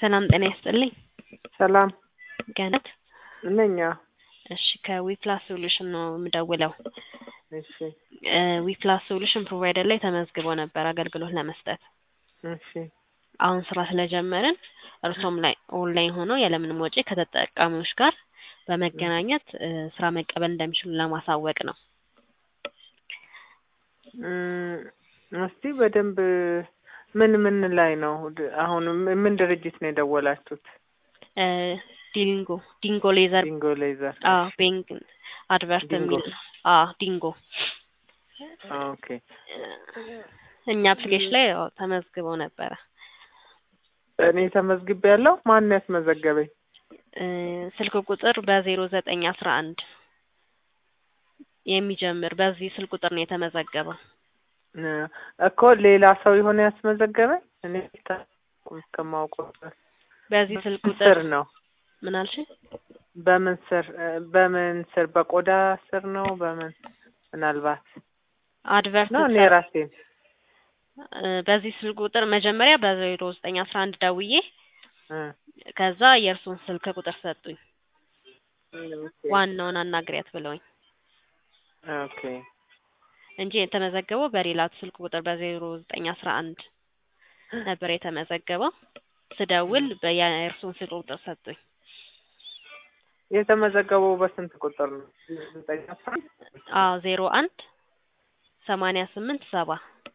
ሰላም ጤና ይስጥልኝ። ሰላም ገነት ነኛ። እሺ ከዊፕላስ ሶሉሽን ነው የምደውለው። እሺ ዊፕላስ ሶሉሽን ፕሮቫይደር ላይ ተመዝግቦ ነበር አገልግሎት ለመስጠት። እሺ አሁን ስራ ስለጀመርን እርሶም ላይ ኦንላይን ሆነው ያለምንም ወጪ ከተጠቃሚዎች ጋር በመገናኘት እ ስራ መቀበል እንደሚችሉ ለማሳወቅ ነው። እም፣ እስቲ በደንብ ምን ምን ላይ ነው ድ- አሁን ም- ምን ድርጅት ነው የደወላችሁት? እ ዲንጎ ዲንጎ ሌዘር ዲንጎ ሌዘር። አዎ ቤንግ አድቨርት ዲንጎ። የሚል ነው። አዎ ዲንጎ ኦኬ እኛ አፕሊኬሽን ላይ ያው ተመዝግበው ነበረ። እኔ ተመዝግቤ ያለው ማን ነው ያስመዘገበኝ? እ ስልክ ቁጥር በዜሮ ዘጠኝ አስራ አንድ የሚጀምር በዚህ ስልክ ቁጥር ነው የተመዘገበው። እ እኮ ሌላ ሰው የሆነ ያስመዘገበኝ እኔ ታ- እስከማውቀው ድረስ በዚህ ስልክ በምን ቁጥር ስር ነው ምን አልሽኝ? በምን ስር እ በምን ስር በቆዳ ስር ነው በምን ምናልባት አድቨርት ነው እኔ ሰ- ራሴን እ በዚህ ስልክ ቁጥር መጀመሪያ በዜሮ ዘጠኝ አስራ አንድ ደውዬ እ ከዛ የእርሱን ስልክ ቁጥር ሰጡኝ። ዋናውን አናግሪያት ብለውኝ ኦኬ እንጂ የተመዘገበው በሌላ ስልክ ቁጥር በዜሮ ዘጠኝ አስራ አንድ ነበር የተመዘገበው። ስደውል በ- የእርሱን ስልክ ቁጥር ሰጡኝ። የተመዘገበው በስንት ቁጥር ነው? ዘጠኝ አስራ አንድ አዎ ዜሮ አንድ ሰማንያ ስምንት ሰባ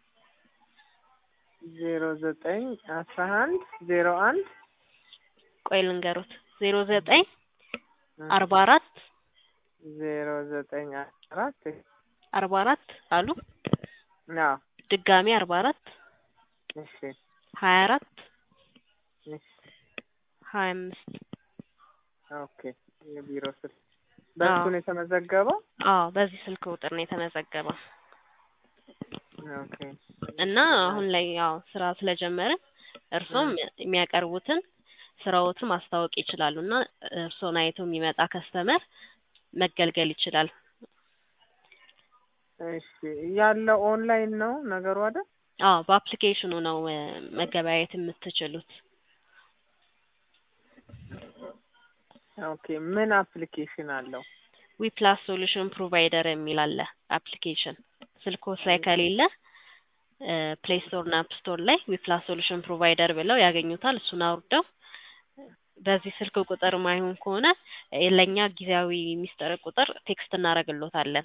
ዜሮ ዘጠኝ አስራ አንድ ዜሮ አንድ ቆይ ልንገሩት ዜሮ ዘጠኝ አርባ አራት ዜሮ ዘጠኝ አራት አርባ አራት አሉ አዎ ድጋሚ አርባ አራት እሺ ሀያ አራት እሺ ሀያ አምስት ኦኬ የቢሮ ስልክ በሱ አዎ። ነው የተመዘገበው አዎ በዚህ ስልክ ቁጥር ነው የተመዘገበው ኦኬ እና አሁን ላይ ያው ስራ ስለጀመርን እርሶም የሚያቀርቡትን ስራዎትን ማስታወቅ ይችላሉ እና እርሶን አይቶ የሚመጣ ከስተመር መገልገል ይችላል። እሺ ያለው ኦንላይን ነው ነገሩ አይደል አዎ በአፕሊኬሽኑ ነው እ መገበያየት የምትችሉት። ኦኬ ምን አፕሊኬሽን አለው ዊፕላስ ሶሉሽን ፕሮቫይደር የሚል አለ አፕሊኬሽን ስልኮስ ላይ ከሌለ ፕሌይ ስቶር እና አፕ ስቶር ላይ ዊፕላስ ሶሉሽን ፕሮቫይደር ብለው ያገኙታል። እሱን አውርደው በዚህ ስልክ ቁጥር ማይሆን ከሆነ እ ለእኛ ጊዜያዊ ሚስጥር ቁጥር ቴክስት እናደርግሎታለን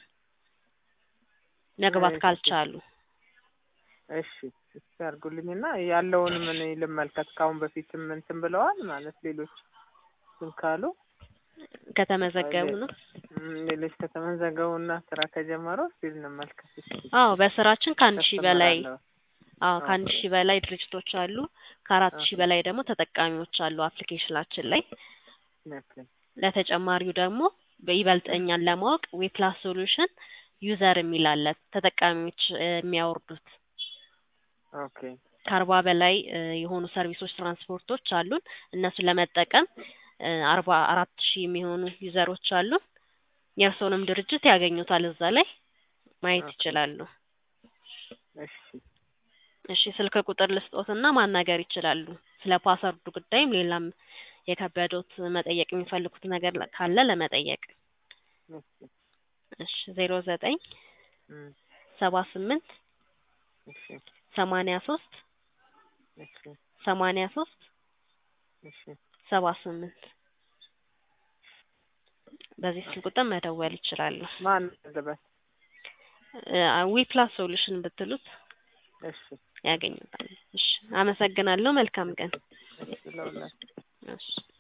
መግባት እሺ። ካልቻሉ። እሺ እስኪ አድርጉልኝና ያለውን ምን ልመልከት ከአሁን በፊትም እንትን ብለዋል ማለት ሌሎች እንትን ካሉ ከተመዘገቡ ነው። እም፣ ሌሎች ከተመዘገቡና ስራ ከጀመሩ እስኪ እንመልከት እስኪ አዎ በስራችን ከአንድ ሺህ በላይ ከስተመር አዎ ኦኬ። ከአንድ ሺህ በላይ ድርጅቶች አሉ። ከአራት ሺህ ኦኬ። በላይ ደግሞ ተጠቃሚዎች አሉ አፕሊኬሽናችን ላይ። ኦኬ ለተጨማሪው ደግሞ በይበልጥ እኛን ለማወቅ ዌፕላስ ሶሉሽን ዩዘር የሚል አለ ተጠቃሚዎች እ የሚያወርዱት ኦኬ ከአርባ በላይ እ የሆኑ ሰርቪሶች ትራንስፖርቶች አሉን። እነሱን ለመጠቀም እ አርባ አራት ሺህ የሚሆኑ ዩዘሮች አሉን። የእርስዎንም ድርጅት ያገኙታል እዛ ላይ ማየት ኦኬ። ይችላሉ። እሺ እሺ ስልክ ቁጥር ልስጦትና ማናገር ይችላሉ። ስለ ፓስወርዱ ጉዳይም ሌላም የከበዶት መጠየቅ የሚፈልጉት ነገር ለ- ካለ ለመጠየቅ እሺ እሺ ዜሮ ዘጠኝ እም፣ ሰባ ስምንት እሺ ሰማንያ ሶስት እሺ ሰማንያ ሶስት እሺ ሰባ ስምንት በዚህ ስልክ ቁጥር መደወል ይችላሉ። ማን ልበል ዊፕላስ ሶሉሽን ብትሉት እሺ ያገኙታል። እሺ አመሰግናለሁ። መልካም ቀን። እሺ ለሁላችሁ እሺ